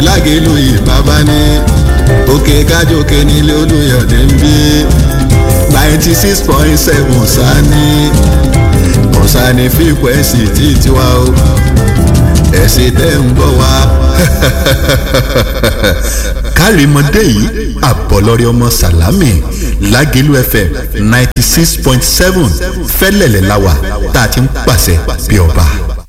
lágẹ̀lú ìbábá ní òkè kájòkè nílé olùyọ̀dé ń bí ninety six point seven sani kọ̀sánì fíkwẹ́sì tí tiwa o ẹ̀sìn tẹ́ ń bọ̀ wá. kárìmọ́dé yìí àbọ̀lọ́rẹ́ ọmọ sàlámì lágẹ̀lú fm ninety six point seven fẹ́lẹ̀lẹ̀ láwà tá a ti ń pàṣẹ bí ọba.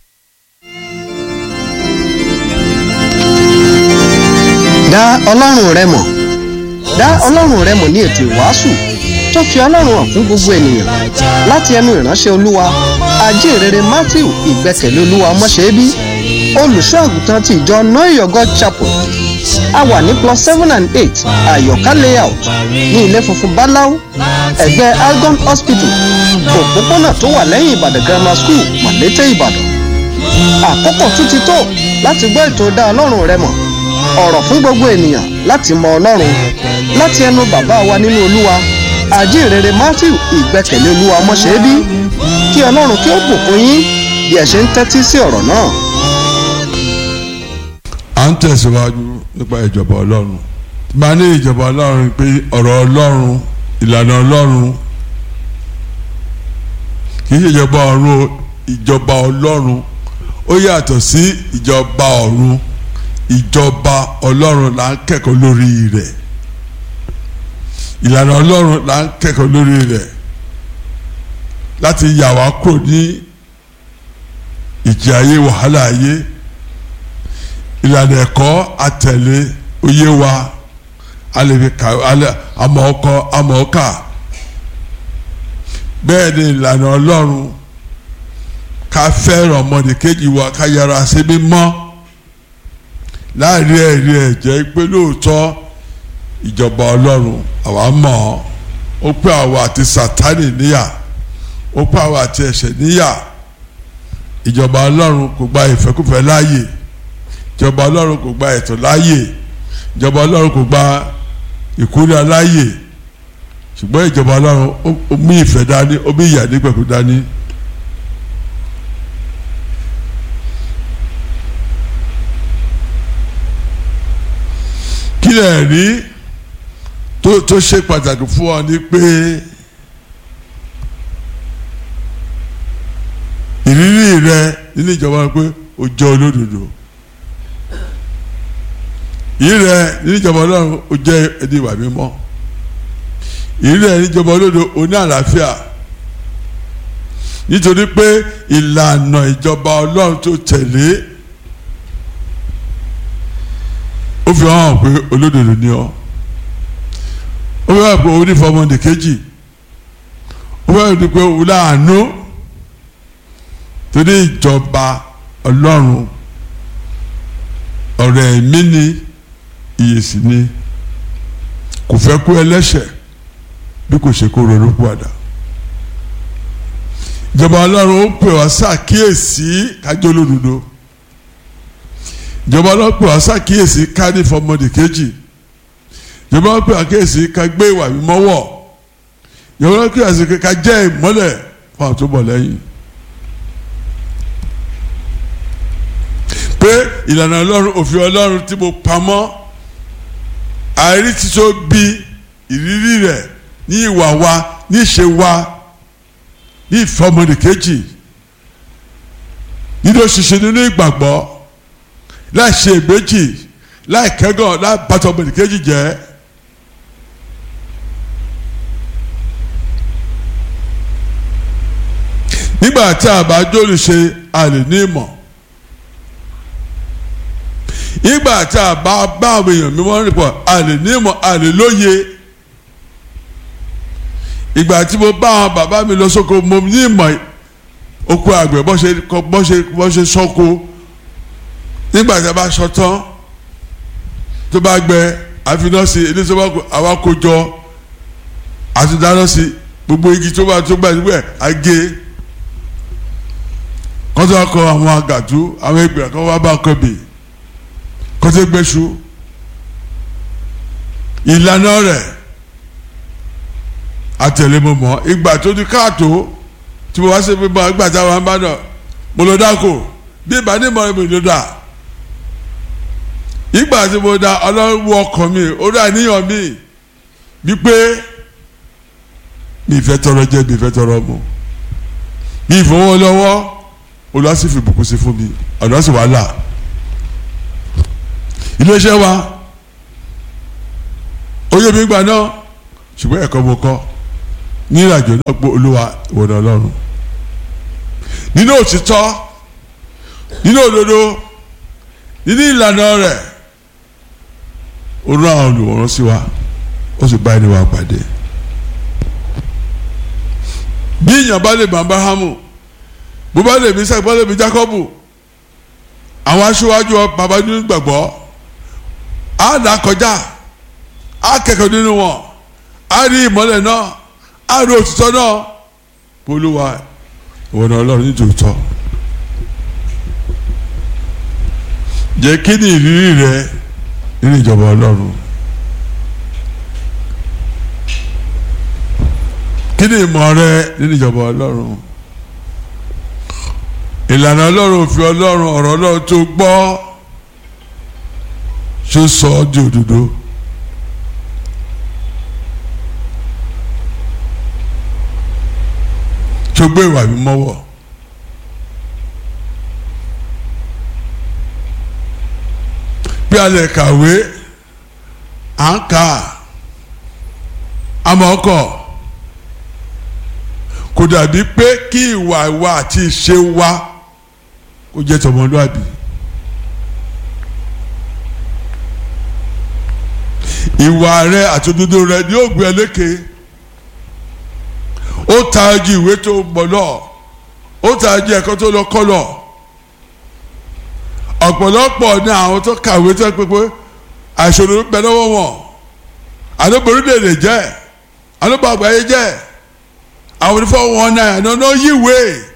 dá ọlọ́run rẹ mọ̀ dá ọlọ́run rẹ mọ̀ ní ètò ìwàásù tó fi ọlọ́run hàn fún gbogbo ènìyàn láti ẹnu ìránṣẹ́ olúwa ajínrere matthew ìgbẹ́kẹ̀lé olúwa ọmọṣẹ́bí olùṣọ́ àgùntàn ti ìjọ noyo god chapel a wà ní plus seven and eight àyọ̀ká layout ní ilé funfun báláú ẹ̀gbẹ́ algon hospital òpópónà tó wà lẹ́yìn ìbàdàn grammar school màlété ìbàdàn àkókò tún ti tó láti gbọ́ ètò dá ọlọ́run rẹ mọ̀ ọ̀rọ̀ fún gbogbo ènìyàn láti mọ ọlọ́run láti ẹnu bàbá wa nínú olúwa àjíǹrere matthew ìgbẹ́kẹ̀lé olúwa ọmọṣẹ́bí kí ọlọ́run kí ó bùkún yín bí ẹ ṣe ń tẹ́tí sí ọ̀rọ̀ náà. à ń tẹ̀síwájú nípa ìjọba ọlọ́run máa ní ìjọba ọlọ́run pé ọ̀rọ̀ ọlọ́run ìlànà ọlọ́run kì í ṣe ìjọba ọ̀run ìjọba ọlọ́run ó yàtọ̀ sí ìjọba ọ̀run ìjọba ọlọ́run là ń kẹ́kọ̀ọ́ lórí rẹ̀ ìlànà ọlọ́run là ń kẹ́kọ̀ọ́ lórí rẹ̀ láti yà wá kúrò ní ìjì ayé wàhálà ayé ìlànà ẹ̀kọ́ àtẹ̀lé oyé wa alẹ́fi kà àmọ́ ọkọ àmọ́ ọkà bẹ́ẹ̀ ni ìlànà ọlọ́run ká fẹ́ràn ọmọnìkejì wa ká yára sí mímọ́ láàrin ẹ̀rí ẹ̀jẹ̀ pé lóòótọ́ ìjọba ọlọ́run àwa mọ̀ ọ́ ó pé àwa àti sátánì níyà ó pé àwa àti ẹ̀ṣẹ̀ níyà ìjọba ọlọ́run kò gba ìfẹ́kùfẹ́ láàyè ìjọba ọlọ́run kò gba ẹ̀tọ́ láàyè ìjọba ọlọ́run kò gba ìkúrẹ́ láàyè ṣùgbọ́n ìjọba ọlọ́run ó mú ìfẹ́ dání ó mú ìyà nígbẹ̀kú dání. kí lè rí tó tó ṣe pàtàkì fún ọ ni pé ìrírí rẹ nínú ìjọba pé o jẹ́ olódodo ìrírí rẹ nínú ìjọba ọlọ́run o jẹ́ ẹni ìwà mímọ́ ìrírí rẹ nínú ìjọba olódodo o ní àlàáfíà nítorí pé ìlànà ìjọba ọlọ́run tó tẹ̀lé ó fi hàn pé olódodo ni ọ ó fẹ́ pé onífọmọdé kejì ó fẹ́ pé òun láàánú torí ìjọba ọlọ́run ọ̀rọ̀ ẹ̀mí ni ìyèsí ni kò fẹ́ kú ẹlẹ́ṣẹ̀ bí kò ṣe kó ronú padà ìjọba ọlọ́run ó pè wá ṣàkíyèsí kájọ́ olódodo ìjọba ọlọ́pẹ̀ wá ṣàkíyèsí ká ní fọmọdé kejì ìjọba ọlọ́pẹ̀ wá kíyèsí ká gbé ìwà mímọ́ wọ̀ ìjọba ọlọ́pẹ̀ wá sí ká jẹ́ ìmọ́lẹ̀ fún àwọn tó bọ̀ lẹ́yìn. pé ìlànà ọlọ́run òfin ọlọ́run tí mo pamọ́ àìrí títọ́ bí ìrírí rẹ̀ ní ìwà wa ní ìṣe wa ní ìfọmọdé kejì nínú òṣìṣẹ́ nínú ìgbàgbọ́ láì ṣe ìgbéjì láì kẹ́gàn láì bàtọ̀ ọmọnìkejì jẹ́. nígbà tí a bá jóòlù ṣe a lè ní ìmọ̀ nígbà tí a bá bá àwọn èèyàn mímọ́ rìn pọ̀ a lè ní ìmọ̀ a lè lóye ìgbà tí mo bá àwọn bàbá mi lọ sóko mo ní ìmọ̀ oko àgbẹ̀ bọ́ ṣe bọ́ ṣe bọ́ ṣe sọ́ko nígbà tí a bá sọ tán tó bá gbẹ àfihàn sí elizabeth àwa kó jọ àti dáná sí gbogbo igi tó bá tó gbà níbẹ̀ àgé kọ́tọ́ akọ àwọn àgàtú àwọn ẹgbẹ̀rún kan wá bá kọ́ bì kọ́tọ́ gbẹ́sù ìlànà rẹ̀ àtẹ̀lémọ̀mọ́ ìgbà tó di káàtó tí mo wá sí pé bá ìgbà táwọn bá dọ̀ mo lọ dáko bí ìbá ní ìmọ̀ ìbò ló dà ìgbà tí mo da ọlọ́run wọ ọkàn mi ó dá níyàn mi wípé mi ìfẹ́ tọrọ jẹ mi ìfẹ́ tọrọ mu mi ìfowó lọ́wọ́ olùwàsí fi bùkún sí fún mi ọ̀nà sì wà là iléeṣẹ́ wa oyè mi gbà náà ṣùgbọ́n ẹ̀kọ́ mo kọ́ ní ìrìnàjò náà pé olúwa ìwọ̀nà ọlọ́run nínú òtítọ́ nínú òdodo nínú ìlànà rẹ̀ ó rán àwọn olùwòrán sí wa ó sì bá ẹni wa pàdé bí èèyàn bá lè mọ abrahamu bó bá lè mi sẹ́gbọ́n lè mi jacobu àwọn aṣíwájú bàbá nínú gbàgbọ́ á dà kọjá á kẹ́kọ̀ọ́ nínú wọn á rí ìmọ́lẹ̀ náà á rí òtítọ́ náà polúwa ìwọ̀nà ọlọ́run ní tòótọ́ jẹ́ kí ni ìrírí rẹ nínú ìjọba ọlọ́run kí ni ìmọ̀ rẹ nínú ìjọba ọlọ́run ìlànà ọlọ́run òfin ọlọ́run ọ̀rọ̀ ọlọ́run tó gbọ́ ṣó sọ ọ́ di òdodo. tó gbé ìwà mi mọ́wọ́ bí a lè kàwé à ń kà àmọ́ ọkọ̀ kò dàbí pé kí ìwà wa àti ìṣe wa kó jẹ́ tọmọlúàbí ìwà rẹ àti òdodo rẹ ni ó gbé ẹ lékè ó ta ju ìwé tó mọ̀ lọ ó ta ju ẹ̀kọ́ tó lọ kọ́ lọ ọ̀pọ̀lọpọ̀ ní àwọn tó kàwé tó pé pé àìṣòro ń bẹ lọ́wọ́ wọn àdóborí lè lè jẹ́ àdóbo àgbáyé jẹ́ àwọn onífọ̀ wọn náà àná yíwé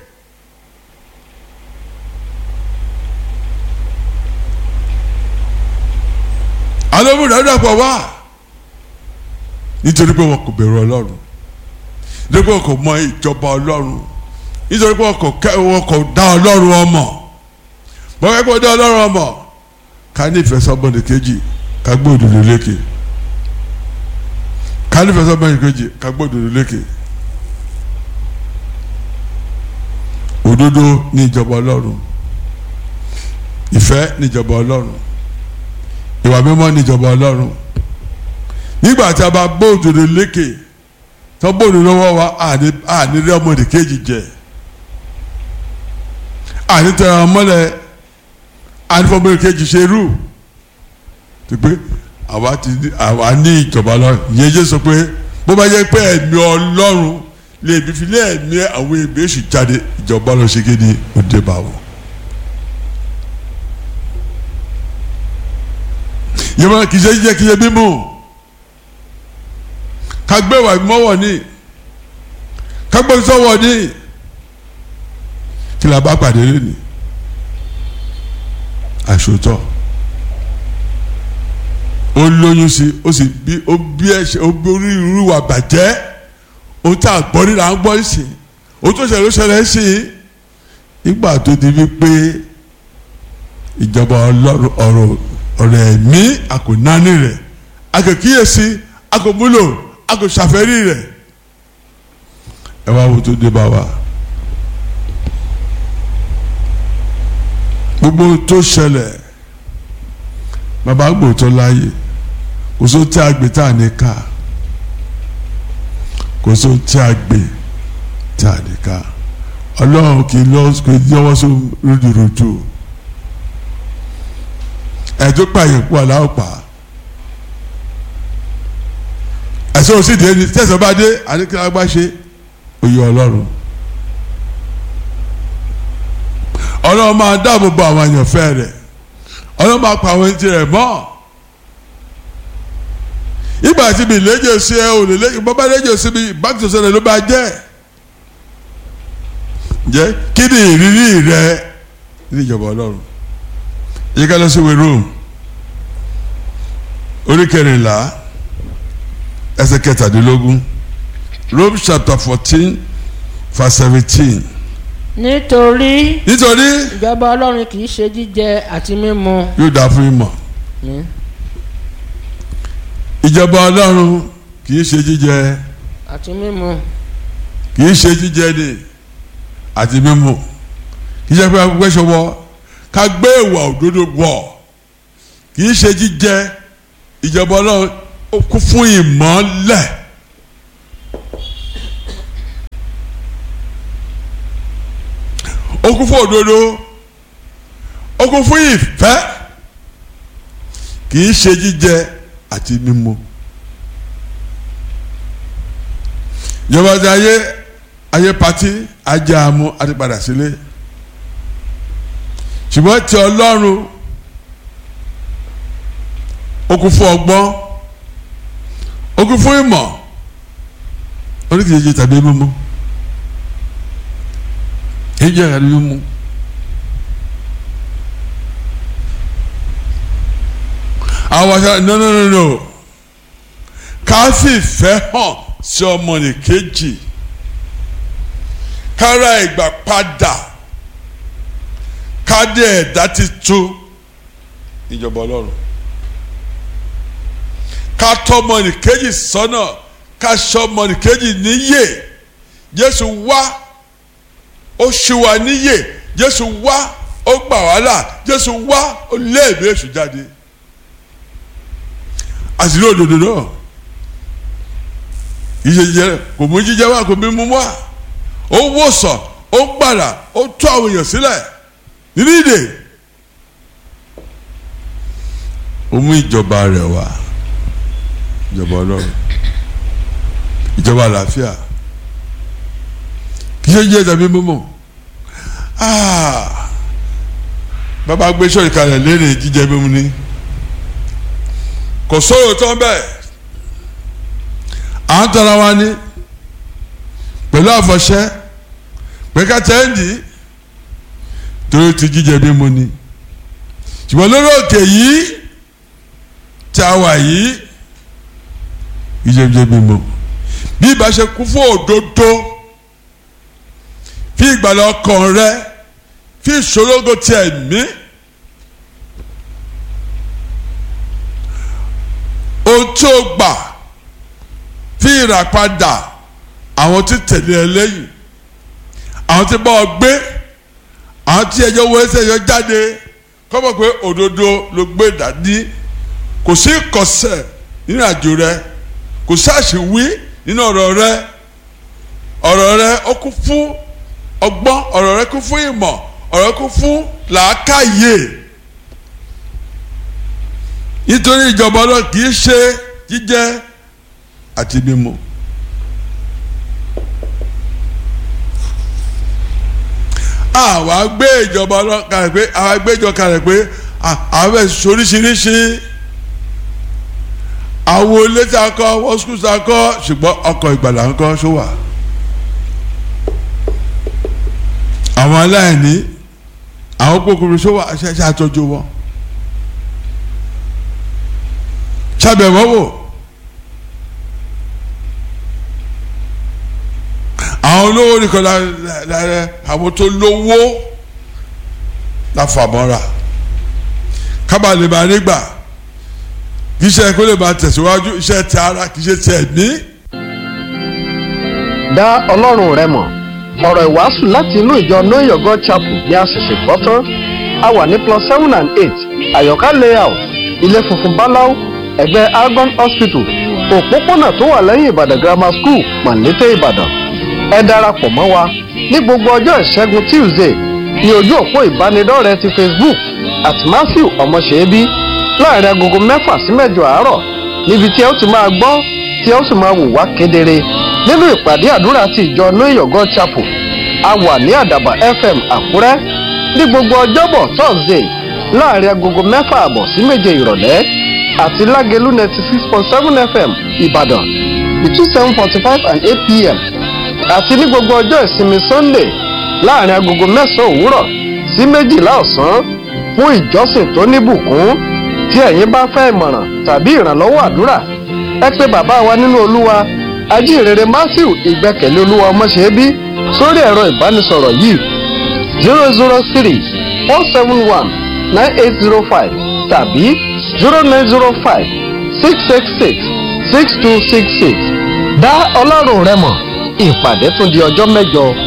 àdóbo dàdàpọ̀ wá nítorí pé wọn kò bẹ̀rù ọlọ́run nítorí pé wọn kò mọ ìjọba ọlọ́run nítorí pé wọn kò kẹ́ wọn kò dá ọlọ́run ọmọ bọ́n kẹ́ kó dá ọlọ́run ọmọ ká ní ìfẹsọ̀bọ̀nì kejì ká gbé òdòdó lékè ká ní ìfẹsọ̀bọ̀nì kejì ká gbé òdòdó lékè òdodo ní ìjọba ọlọ́run ìfẹ́ ní ìjọba ọlọ́run ìwà mímọ́ ní ìjọba ọlọ́run nígbà tí a bá gbé òdòdó lékè tó bóòlù lọ́wọ́ wa àní rí ọmọdé kejì jẹ àní tẹ̀ra ọmọlẹ̀ àní fọmọdé kejì ṣe rú ti pé àwa ti àwa ní ìjọba lọ ìyẹn jẹ́ sọ pé bó bá jẹ́ pé ẹ̀mí ọlọ́run lè bí fi lé ẹ̀mí àwọn èmi èṣù jáde ìjọba lọ ṣe kéde òde bá wọn. yẹ́n kì í ṣe jíjẹ́ kì í ṣe mímú kagbẹ́wà mọ́wọ́ ní kagbẹ́sọ́wọ́ ní kí la bá pàdé lónìí àṣotọ́ ó lóyún sí ó sì bí ó bí ẹ̀ṣẹ̀ ó bí orí irú wa bàjẹ́ ó tá a gbọ́ nílà ń gbọ́ sí ó tó ṣẹlẹ̀ ó ṣẹlẹ̀ sí nígbà tó di wípé ìjọba ọlọ́run ọ̀rọ̀ ọ̀rọ̀ ẹ̀mí àkónáni rẹ̀ akẹ́kíyèsí akọ̀múlò akọ̀ṣàfẹ́rí rẹ̀ ẹ wá wo tó dé bá wa gbogbo tó ṣẹlẹ̀ bàbá gbòòtọ́ láàyè kò só tí a gbé tá a ní ká kò só tí a gbé tá a ní ká ọlọ́run kì í lọ́wọ́ sí rúdurùdu ẹ̀dùn pààyàn pọ̀ aláwọ̀ pa ẹ̀sọ́ òsì dé ní tẹ̀sán bá dé àdékàlá bá ṣe òye ọlọ́run ọlọ́run máa dáàbò bo àwọn àyànfẹ́ rẹ̀ ọlọ́run máa pa àwọn ẹni rẹ̀ mọ́ ìgbà tí mi léjò sí ẹ ò lè léjò bọ́bá léjò sí mi báńkì tó ṣẹlẹ̀ ló bá jẹ́ jẹ́ kí ni ìrírí rẹ ní ìjọba ọlọ́run yìí ká lọ sí ìwé Rome orí kẹrìnlá ẹsẹ̀ kẹtàdínlógún Rome chapter fourteen verse seventeen nítorí nítorí ìjọba ọlọ́run kì í ṣe jíjẹ àti mímu yóò dáa fún ìmọ̀ àmín ìjọba ọlọ́run kì í ṣe jíjẹ àti mímu kì í ṣe jíjẹ ni àti mímu kì í ṣe pé agbègbè ṣọwọ́ ká gbé ìwà òdodo wọ̀ kì í ṣe jíjẹ ìjọba ọlọ́run ó kún fún ìmọ́lẹ̀ ó kún fún òdodo ó kún fún ìfẹ́ kì í ṣe jíjẹ àti mímu. ìjọba ti ayé ayé pati ajá amú àti padà sílé ṣùgbọ́n ti ọlọ́run ó kún fún ọgbọ́n ó kún fún ìmọ̀ oríkèéjì tàbí mímú èyí ẹ̀ka ni mímú àwọn aṣọ no no no no ká sì fẹ́ hàn sí ọmọnìkejì kára ìgbà padà kádé ẹ̀dá ti tú ìjọba ọlọ́run ká tọ́ ọmọnìkejì sọ́nà ká ṣọ́ ọmọnìkejì níyè jésù wá ó ṣì wá níyè jésù wá ó gbà wá là jésù wá ó lé ìbí èṣù jáde àṣírí òdodo náà ìyẹyẹ kò mú jíjẹ wá kò mú mú wá ó wòsàn ó gbàdà ó tú àwọn èèyàn sílẹ̀ nínú ìdè ó mú ìjọba rẹ̀ wá ìjọba ọlọ́run ìjọba àlàáfíà kì í ṣe jẹ́ tàbí mímọ́ bàbá gbé sọ̀rọ̀ kalẹ̀ lérè jíjẹ mímu ni kò sóòrò tán bẹ́ẹ̀ à ń tara wa ní pẹ̀lú àfọ̀ṣẹ́ pẹ̀ka tẹ́ǹdì torí ti jíjẹ mímu ni ṣùgbọ́n lórí òkè yìí tí a wà yìí jíjẹ mímu bí ìbá ṣe kú fún òdodo fi ìgbàlà ọkàn rẹ fi ìṣòrogo tiẹ̀ mí. ohun tí o gbà fi ìràpadà àwọn tí tẹ̀lé ẹ lẹ́yìn àwọn tí bá ọ gbé àwọn tí ẹjọ́ wọ ẹsẹ̀ yọ jáde kọ́mọ̀ pé òdodo ló gbé dání kò sí ìkọ̀sẹ̀ nínú àjò rẹ kò sí àṣìwí nínú ọ̀rọ̀ rẹ ọ̀rọ̀ rẹ ó kún fún ọgbọ́n ọ̀rọ̀ rẹ kún fún ìmọ̀ ọ̀rọ̀ rẹ kún fún làákàyè nítorí ìjọba ọlọ́run kì í ṣe jíjẹ àti mímu. àwa gbé ìjọba ọlọ́run kalẹ̀ pé àwa gbé ìjọba kalẹ̀ pé àwọn bẹ̀ soríṣiríṣi àwọn ilé tí a kọ́ wọ́n sukùl tí a kọ́ ṣùgbọ́n ọkọ̀ ìgbàlà ń kọ́ ṣó wà. àwọn aláìní àwọn kòkòrò ṣó wà ṣe àtọ́jú wọn. sábẹ̀wọ́ wò àwọn olówó nìkan lára àwọn tó lówó láfàmọ́ra kábà lè máa nígbà kì í ṣe kó lè máa tẹ̀síwájú iṣẹ́ ti ara kì í ṣe ti ẹ̀mí. dá ọlọ́run rẹ mọ̀ ọ̀rọ̀ ìwàásù láti inú ìjọ know your god chapel ní àṣẹ̀ṣẹ̀ gbọ́ tán a wà ní plus seven and eight àyọ̀ká layout ilé funfun báláú ẹgbẹ́ argon hospital òpópónà tó wà lẹ́yìn ìbàdàn grammar school mọ̀lété ìbàdàn ẹ darapọ̀ mọ́ wa ní gbogbo ọjọ́ ìṣẹ́gun tuesday ní ojú òpó ìbánidọ́rẹ̀ẹ́ ti facebook at matthew ọmọṣẹ́bí láàrin agogo mẹ́fà sí mẹ́jọ àárọ̀ níbi tí ẹ ó ti máa gbọ́ tí ẹ ó sì máa wò wá kedere nínú ìpàdé àdúrà ti ìjọ know your god chapel a wà ní àdàbà fm àkúrẹ́ ní gbogbo ọjọ́bọ̀ thursday láàrin agogo mẹ́fà àbọ̀ sí méje ìrọ̀lẹ́ àti lágẹ̀lú ninety six point seven fm ìbàdàn between seven forty five and eight pm àti ní gbogbo ọjọ́ ìsinmi sunday láàrin agogo mẹ́sàn-án òwúrọ̀ sí méjìlá ọ̀sán fún ìjọsìn tó níbùkún tí ẹ̀yin bá fẹ́ ìmọ̀ràn tàbí ìrànlọ́wọ́ àdúrà ẹ pé bàbá wa nínú olúwa ajínrere matthew ìgbẹ́kẹ̀lé olúwa ọmọṣẹ́bí sórí ẹ̀rọ ìbánisọ̀rọ̀ yìí zero zero three four seven one nine eight zero five tàbí zero nine zero five six six six six two six six dá ọlọ́run rẹ mọ̀ ìpàdé tún di ọjọ́ mẹ́jọ